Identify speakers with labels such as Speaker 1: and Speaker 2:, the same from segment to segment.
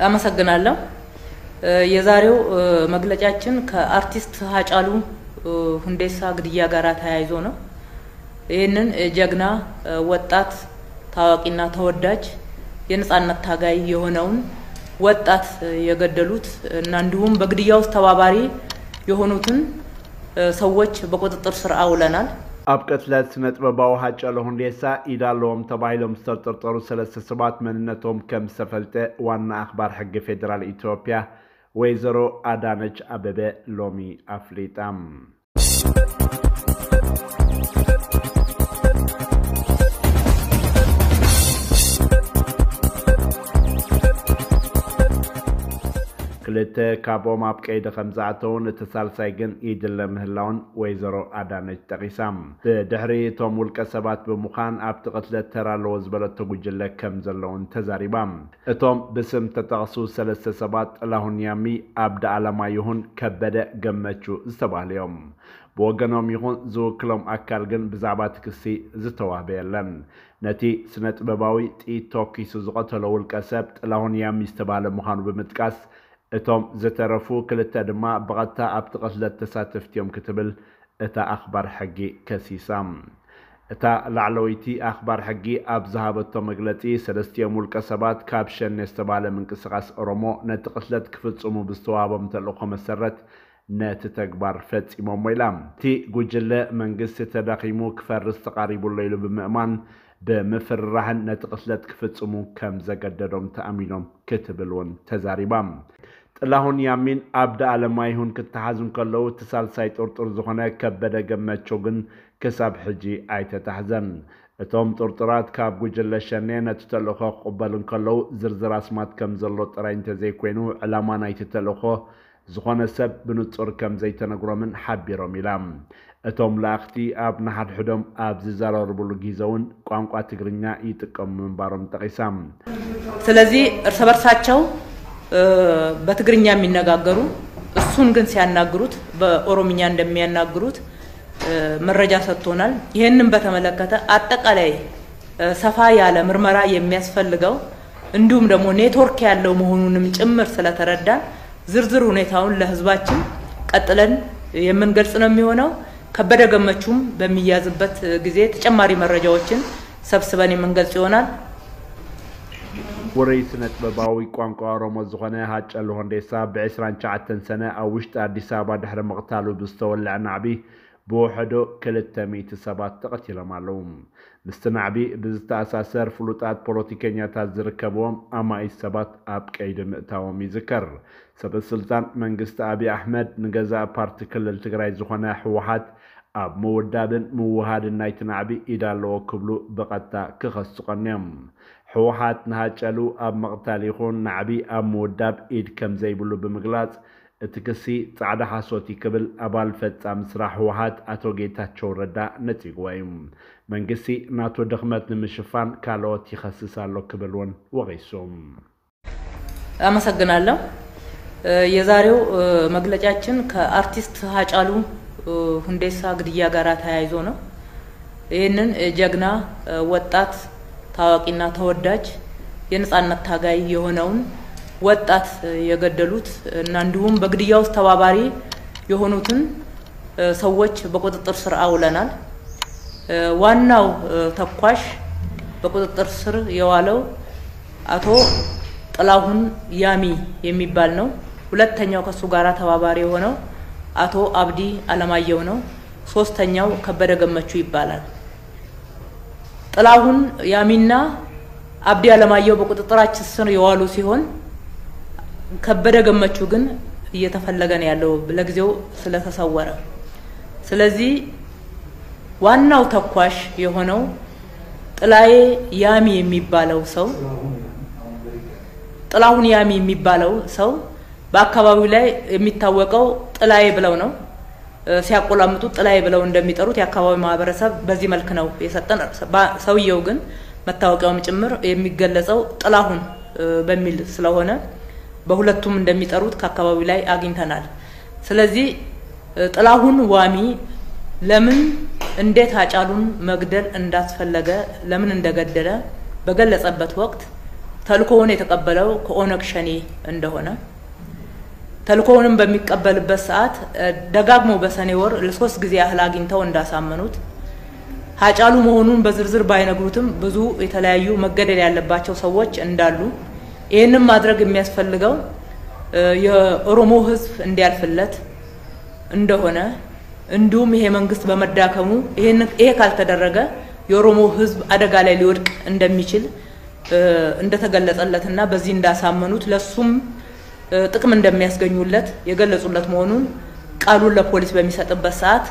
Speaker 1: አመሰግናለሁ። የዛሬው መግለጫችን ከአርቲስት ሀጫሉ ሁንዴሳ ግድያ ጋር ተያይዞ ነው። ይህንን ጀግና ወጣት ታዋቂና ተወዳጅ የነጻነት ታጋይ የሆነውን ወጣት የገደሉት እና እንዲሁም በግድያ ውስጥ ተባባሪ የሆኑትን ሰዎች በቁጥጥር ስር አውለናል።
Speaker 2: ኣብ ቅትለት ስነ ጥበባዊ ሃጫሉ ሁንዴሳ ኢድ ኣለዎም ተባሂሎም ዝተጠርጠሩ ሰለስተ ሰባት መንነቶም ከም ዝተፈልጠ ዋና ኣኽባር ሕጊ ፌደራል ኢትዮጵያ ወይዘሮ ኣዳነች ኣበበ ሎሚ ኣፍሊጣ ክልተ ካብኦም ኣብ ቀይዲ ከም ዝኣተውን እቲ ሳልሳይ ግን ይድለ ምህላውን ወይዘሮ ኣዳነች ጠቂሳ ብድሕሪ እቶም ውልቀ ሰባት ብምዃን ኣብቲ ቅትለት ተራለዎ ዝበለቶ ጉጅለ ከም ዘለውን ተዛሪባ እቶም ብስም ተጠቕሱ ሰለስተ ሰባት ጥላሁን ያሚ ኣብዲ ኣለማ ይኹን ከበደ ገመቹ ዝተባህሉ እዮም ብወገኖም ይኹን ዝውክሎም ኣካል ግን ብዛዕባ እቲ ክሲ ዝተዋህበ የለን ነቲ ስነ ጥበባዊ ጥኢት ተወኪሱ ዝቐተሎ ውልቀ ሰብ ጥላሁን ያሚ ዝተባህለ ምዃኑ ብምጥቃስ እቶም ዝተረፉ ክልተ ድማ ብቐጥታ ኣብቲ ቅትለት ተሳተፍቲ እዮም ክትብል እታ ኣኽባር ሕጊ ከሲሳ እታ ላዕለወይቲ ኣኽባር ሕጊ ኣብ ዝሃበቶ መግለፂ ሰለስቲኦም ውልቀ ሰባት ካብ ሸኔ ዝተባሃለ ምንቅስቓስ ኦሮሞ ነቲ ቅትለት ክፍፅሙ ብዝተዋሃቦም ተልእኮ መሰረት ነቲ ተግባር ፈፂሞሞ ኢላ እቲ ጉጅለ መንግስቲ ተዳኺሙ ክፈርስ ተቃሪቡሎ ኢሉ ብምእማን ብምፍርራሕን ነቲ ቅትለት ክፍፅሙ ከም ዘገደዶም ተኣሚኖም ክትብል እውን ተዛሪባ ጥላሁን ያሚን ኣብዲ ኣለማ ይሁን ክተሓዙ ከለዉ እቲ ሳልሳይ ጥርጡር ዝኾነ ከበደ ገመቾ ግን ክሳብ ሕጂ ኣይተታሕዘን እቶም ጥርጡራት ካብ ጉጅለ ሸኔ ነቲ ተልእኮ ክቕበሉ ከለዉ ዝርዝር ኣስማት ከም ዘሎ ጥራይ እንተዘይኮይኑ ዕላማ ናይቲ ተልእኮ ዝኾነ ሰብ ብንጹር ከም ዘይተነግሮምን ሓቢሮም ኢላ እቶም ላእኽቲ ኣብ ንሓድሕዶም ኣብ ዝዘራርብሉ ግዜ እውን ቋንቋ ትግርኛ ይጥቀሙ ምንባሮም ጠቂሳ
Speaker 1: ስለዚህ እርስ በርሳቸው በትግርኛ የሚነጋገሩ እሱን ግን ሲያናግሩት በኦሮምኛ እንደሚያናግሩት መረጃ ሰጥቶናል። ይህንን በተመለከተ አጠቃላይ ሰፋ ያለ ምርመራ የሚያስፈልገው እንዲሁም ደግሞ ኔትወርክ ያለው መሆኑንም ጭምር ስለተረዳን ዝርዝር ሁኔታውን ለሕዝባችን ቀጥለን የምንገልጽ ነው የሚሆነው። ከበደ ገመቹም በሚያዝበት ጊዜ ተጨማሪ መረጃዎችን ሰብስበን የምንገልጽ ይሆናል።
Speaker 2: ውሩይ ስነ ጥበባዊ ቋንቋ ኦሮሞ ዝኾነ ሃጫሉ ሁንዴሳ ብ29 ሰነ ኣብ ውሽጢ ኣዲስ ኣበባ ድሕሪ ምቕታሉ ብዝተወልዐ ናዕቢ ብውሕዶ 200 ሰባት ተቐቲሎም ኣለዉ ምስቲ ናዕቢ ብዝተኣሳሰር ፍሉጣት ፖለቲከኛታት ዝርከብዎም ኣማኢት ሰባት ኣብ ቀይዲ ምእታዎም ይዝከር ሰበስልጣን መንግስቲ ኣብዪ ኣሕመድ ንገዛእ ፓርቲ ክልል ትግራይ ዝኾነ ሕወሓት ኣብ ምውዳብን ምውሃድን ናይቲ ናዕቢ ኢድ ኣለዎ ክብሉ ብቐጥታ ክኸስቆን እዮም ሕወሓት ንሃጨሉ ኣብ መቕታል ይኹን ናዕቢ ኣብ ምውዳብ ኢድ ከም ዘይብሉ ብምግላጽ እቲ ክሲ ጻዕዳ ሓሶት ክብል ኣባል ፈጻሚ ስራሕ ሕወሓት ኣቶ ጌታቸው ረዳ ነፂግዎ እዩ መንግስቲ ናቶ ድኽመት ንምሽፋን ካልኦት ይኸስስ ኣሎ ክብል እውን ወቂሱ
Speaker 1: አመሰግናለሁ። የዛሬው መግለጫችን ከአርቲስት ሀጫሉ ሁንዴሳ ግድያ ጋር ተያይዞ ነው። ይህንን ጀግና ወጣት ታዋቂና ተወዳጅ የነጻነት ታጋይ የሆነውን ወጣት የገደሉት እና እንዲሁም በግድያ ውስጥ ተባባሪ የሆኑትን ሰዎች በቁጥጥር ስር አውለናል። ዋናው ተኳሽ በቁጥጥር ስር የዋለው አቶ ጥላሁን ያሚ የሚባል ነው። ሁለተኛው ከሱ ጋር ተባባሪ የሆነው አቶ አብዲ አለማየሁ ነው። ሶስተኛው ከበደ ገመቹ ይባላል። ጥላሁን ያሚና አብዲ አለማየሁ በቁጥጥራችን ስር የዋሉ ሲሆን ከበደ ገመቹ ግን እየተፈለገ ነው ያለው ለጊዜው ስለተሰወረ። ስለዚህ ዋናው ተኳሽ የሆነው ጥላዬ ያሚ የሚባለው ሰው ጥላሁን ያሚ የሚባለው ሰው በአካባቢው ላይ የሚታወቀው ጥላዬ ብለው ነው ሲያቆላምጡ ጥላዬ ብለው እንደሚጠሩት የአካባቢው ማህበረሰብ በዚህ መልክ ነው የሰጠን። ሰውየው ግን መታወቂያውም ጭምር የሚገለጸው ጥላሁን በሚል ስለሆነ በሁለቱም እንደሚጠሩት ከአካባቢው ላይ አግኝተናል። ስለዚህ ጥላሁን ዋሚ ለምን እንዴት ሃጫሉን መግደል እንዳስፈለገ ለምን እንደገደለ በገለጸበት ወቅት ተልእኮውን የተቀበለው ከኦነግ ሸኔ እንደሆነ ተልእኮውንም በሚቀበልበት ሰዓት ደጋግሞ በሰኔ ወር ለሶስት ጊዜ ያህል አግኝተው እንዳሳመኑት ሀጫሉ መሆኑን በዝርዝር ባይነግሩትም ብዙ የተለያዩ መገደል ያለባቸው ሰዎች እንዳሉ ይህንም ማድረግ የሚያስፈልገው የኦሮሞ ሕዝብ እንዲያልፍለት እንደሆነ እንዲሁም ይሄ መንግስት በመዳከሙ ይሄ ካልተደረገ የኦሮሞ ሕዝብ አደጋ ላይ ሊወድቅ እንደሚችል እንደተገለጸለትና በዚህ እንዳሳመኑት ለሱም ጥቅም እንደሚያስገኙለት የገለጹለት መሆኑን ቃሉን ለፖሊስ በሚሰጥበት ሰዓት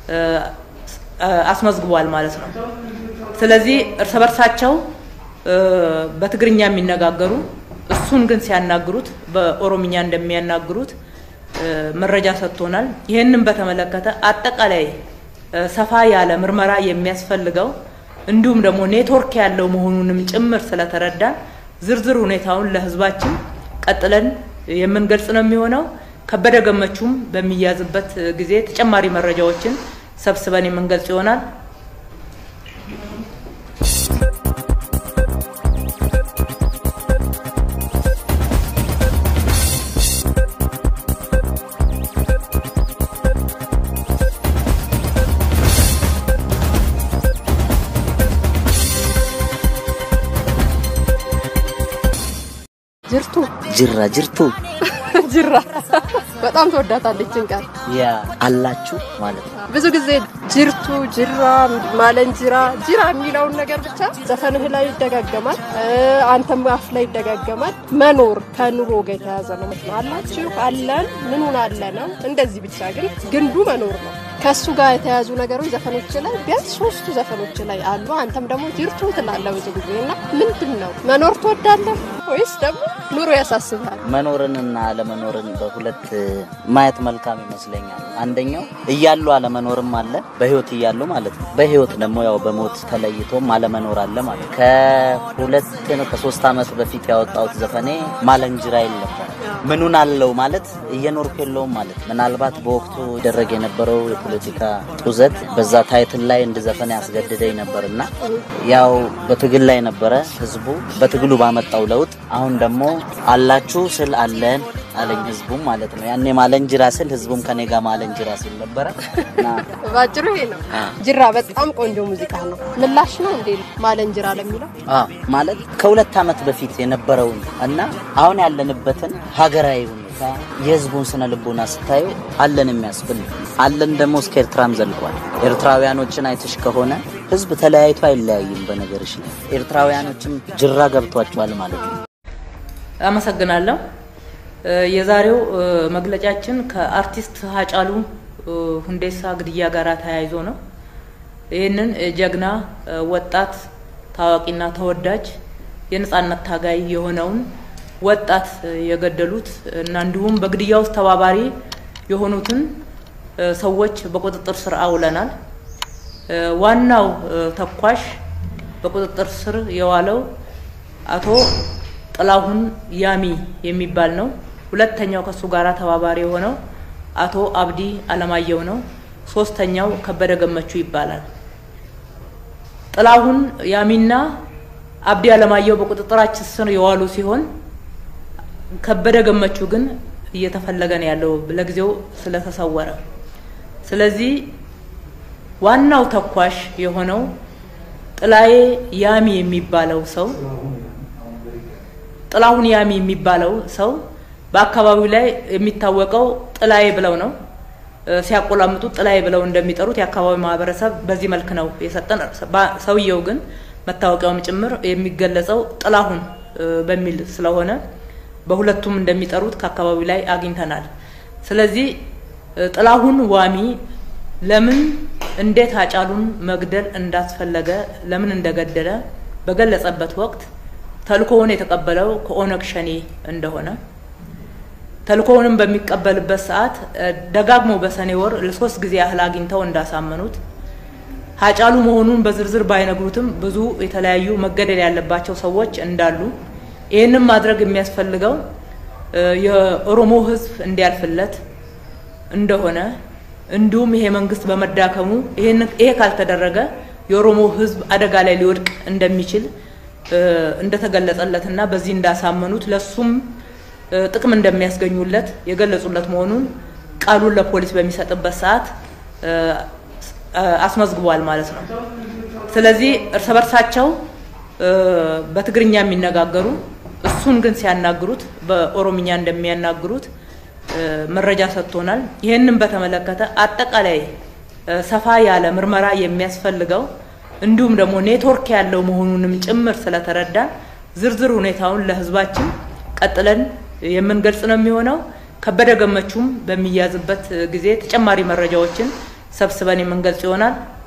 Speaker 1: አስመዝግቧል ማለት ነው። ስለዚህ እርስ በርሳቸው በትግርኛ የሚነጋገሩ እሱን ግን ሲያናግሩት በኦሮምኛ እንደሚያናግሩት መረጃ ሰጥቶናል። ይህንን በተመለከተ አጠቃላይ ሰፋ ያለ ምርመራ የሚያስፈልገው እንዲሁም ደግሞ ኔትወርክ ያለው መሆኑንም ጭምር ስለተረዳን ዝርዝር ሁኔታውን ለህዝባችን ቀጥለን የምንገልጽ ነው የሚሆነው። ከበደ ገመቹም በሚያዝበት ጊዜ ተጨማሪ መረጃዎችን ሰብስበን የምንገልጽ ይሆናል።
Speaker 3: ጅርቱ
Speaker 4: ጅራ ጅርቱ
Speaker 3: ጅራ በጣም ተወዳታለችን ቃል
Speaker 4: ያ አላችሁ ማለት ነው።
Speaker 3: ብዙ ጊዜ ጅርቱ፣ ጅራ፣ ማለንጅራ፣ ጅራ የሚለውን ነገር ብቻ ዘፈንህ ላይ ይደጋገማል፣ አንተም አፍ ላይ ይደጋገማል። መኖር ከኑሮ ጋር የተያዘ ነው። አላችሁ፣ አለን፣ ምኑን አለ ነው። እንደዚህ ብቻ ግን ግንዱ መኖር ነው። ከሱ ጋር የተያዙ ነገሮች ዘፈኖች ላይ ቢያንስ ሶስቱ ዘፈኖች ላይ አሉ። አንተም ደግሞ ጅርቱ ትላለህ ብዙ ጊዜ እና ምንድን ነው መኖር ትወዳለህ ወይስ ደግሞ ኑሮ ያሳስብሃል?
Speaker 4: መኖርንና አለመኖርን በሁለት ማየት መልካም ይመስለኛል። አንደኛው እያሉ አለመኖርም አለ፣ በህይወት እያሉ ማለት ነው። በህይወት ደግሞ ያው በሞት ተለይቶም አለመኖር አለ ማለት ነው። ከሁለት ነው ከሶስት ዓመት በፊት ያወጣሁት ዘፈኔ ማለንጅራ ይል ነበር። ምኑን አለው ማለት እየኖርኩ የለውም ማለት ምናልባት በወቅቱ ይደረግ የነበረው የፖለቲካ ጡዘት በዛ ታይትል ላይ እንድዘፈን ያስገድደኝ ነበር እና ያው በትግል ላይ ነበረ ህዝቡ በትግሉ ባመጣው ለውጥ አሁን ደግሞ አላችሁ ስል አለን አለኝ ህዝቡም ማለት ነው። ያኔ ማለንጅራ ስል ህዝቡም ከኔ ጋር ማለንጅራ ሲል ነበረ እና
Speaker 3: ባጭሩ ይሄ ነው። ጅራ በጣም ቆንጆ ሙዚቃ ነው። ምላሽ ነው እንዴ ማለንጅራ ለሚለው
Speaker 4: አዎ ማለት ከሁለት ዓመት በፊት የነበረውን እና አሁን ያለንበትን ሀገራዊ ሁኔታ የህዝቡን ስነ ልቦና ስታዩ አለን የሚያስብል አለን ደግሞ እስከ ኤርትራም ዘልቋል። ኤርትራውያኖችን አይተሽ ከሆነ ህዝብ ተለያይቶ አይለያይም። በነገርሽ ላይ ኤርትራውያኖችም ጅራ ገብቷቸዋል ማለት ነው።
Speaker 1: አመሰግናለሁ። የዛሬው መግለጫችን ከአርቲስት ሀጫሉ ሁንዴሳ ግድያ ጋር ተያይዞ ነው። ይህንን ጀግና ወጣት ታዋቂና ተወዳጅ የነጻነት ታጋይ የሆነውን ወጣት የገደሉት እና እንዲሁም በግድያ ውስጥ ተባባሪ የሆኑትን ሰዎች በቁጥጥር ስር አውለናል። ዋናው ተኳሽ በቁጥጥር ስር የዋለው አቶ ጥላሁን ያሚ የሚባል ነው። ሁለተኛው ከሱ ጋራ ተባባሪ የሆነው አቶ አብዲ አለማየሁ ነው። ሶስተኛው ከበደ ገመቹ ይባላል። ጥላሁን ያሚና አብዲ አለማየሁ በቁጥጥራችን ስር የዋሉ ሲሆን ከበደ ገመቹ ግን እየተፈለገ ነው ያለው ለጊዜው ስለተሰወረ። ስለዚህ ዋናው ተኳሽ የሆነው ጥላዬ ያሚ የሚባለው ሰው ጥላሁን ያሚ የሚባለው ሰው በአካባቢው ላይ የሚታወቀው ጥላዬ ብለው ነው ሲያቆላምጡት ጥላዬ ብለው እንደሚጠሩት የአካባቢው ማህበረሰብ በዚህ መልክ ነው የሰጠን። ሰውየው ግን መታወቂያውም ጭምር የሚገለጸው ጥላሁን በሚል ስለሆነ በሁለቱም እንደሚጠሩት ከአካባቢው ላይ አግኝተናል። ስለዚህ ጥላሁን ዋሚ ለምን እንዴት አጫሉን መግደል እንዳስፈለገ ለምን እንደገደለ በገለጸበት ወቅት ተልእኮውን የተቀበለው ከኦነግ ሸኔ እንደሆነ ተልእኮውንም በሚቀበልበት ሰዓት ደጋግሞ በሰኔ ወር ለሶስት ጊዜ ያህል አግኝተው እንዳሳመኑት ሀጫሉ መሆኑን በዝርዝር ባይነግሩትም ብዙ የተለያዩ መገደል ያለባቸው ሰዎች እንዳሉ ይህንም ማድረግ የሚያስፈልገው የኦሮሞ ሕዝብ እንዲያልፍለት እንደሆነ እንዲሁም ይሄ መንግስት በመዳከሙ ይሄ ካልተደረገ የኦሮሞ ሕዝብ አደጋ ላይ ሊወድቅ እንደሚችል እንደተገለጸለትና በዚህ እንዳሳመኑት ለሱም ጥቅም እንደሚያስገኙለት የገለጹለት መሆኑን ቃሉን ለፖሊስ በሚሰጥበት ሰዓት አስመዝግቧል ማለት ነው። ስለዚህ እርስ በርሳቸው በትግርኛ የሚነጋገሩ እሱን ግን ሲያናግሩት በኦሮምኛ እንደሚያናግሩት መረጃ ሰጥቶናል። ይህንን በተመለከተ አጠቃላይ ሰፋ ያለ ምርመራ የሚያስፈልገው እንዲሁም ደግሞ ኔትወርክ ያለው መሆኑንም ጭምር ስለተረዳን ዝርዝር ሁኔታውን ለሕዝባችን ቀጥለን የምንገልጽ ነው የሚሆነው። ከበደ ገመቹም በሚያዝበት ጊዜ ተጨማሪ መረጃዎችን ሰብስበን የምንገልጽ ይሆናል።